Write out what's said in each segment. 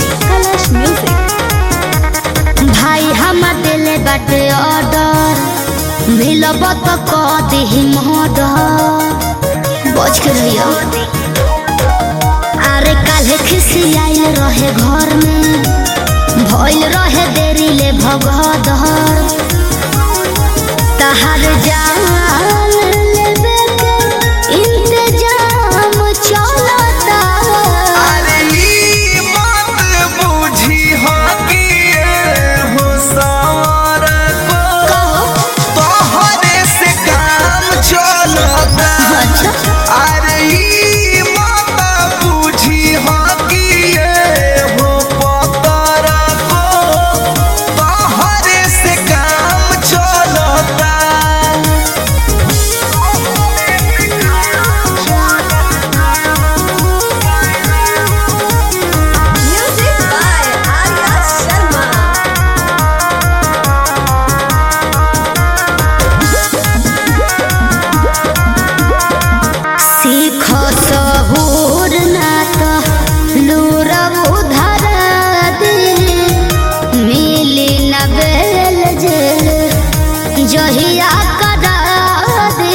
कलश म्यूजिक भाई हम दिल बाटे ऑर्डर मिलब तो क दिही मर्डर बच के रहियो अरे काल्हे खिसियाइल रहे घर में भइल रहे देरी ले भगदर तहार जान लेबे के इंतजाम चलता अरे ई बात बूझी हो कि ये हो सवार को तोहरे से काम चलता अच्छा अरे ई बात बूझी हो कि ये हो पतर को तोहरे से काम चलता म्यूजिक बाय आर्या शर्मा सीख सहूर ना तो लूरब उधर दे मिली न बेल जेल जहिया करा दे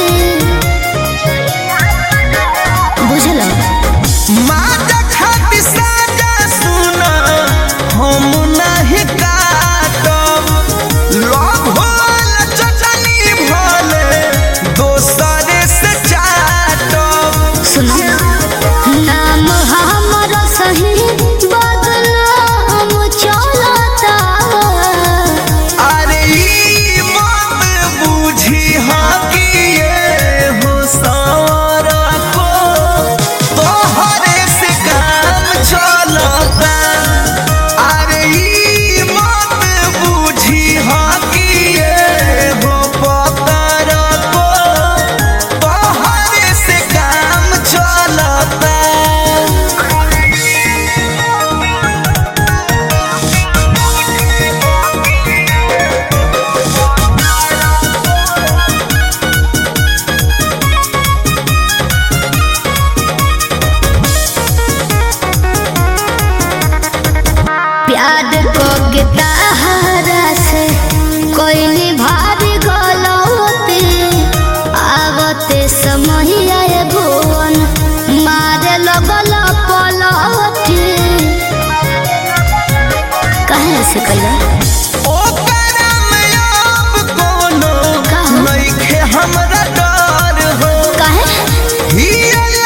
बुझल माता खातिर साजा सुना हम नहीं काटब लव होल चटनी भले दोसरे से चाटब सुनो नाम हमर सही बदनाम चलता अरे ई बात बूझी हाँ कि ये हो सारा को तोहरे से काम चलता अरे ई बात बूझी हाँ कि ये हो पतर को तोहरे से काम चलता प्यार को के ताहरा से कोई नहीं भारी गलती आवते समय आए भुवन मारे लगल पलटी कहे से कैला ओकरा में अब कोनो का हो? नइखे हमरा डर हो कहे हियल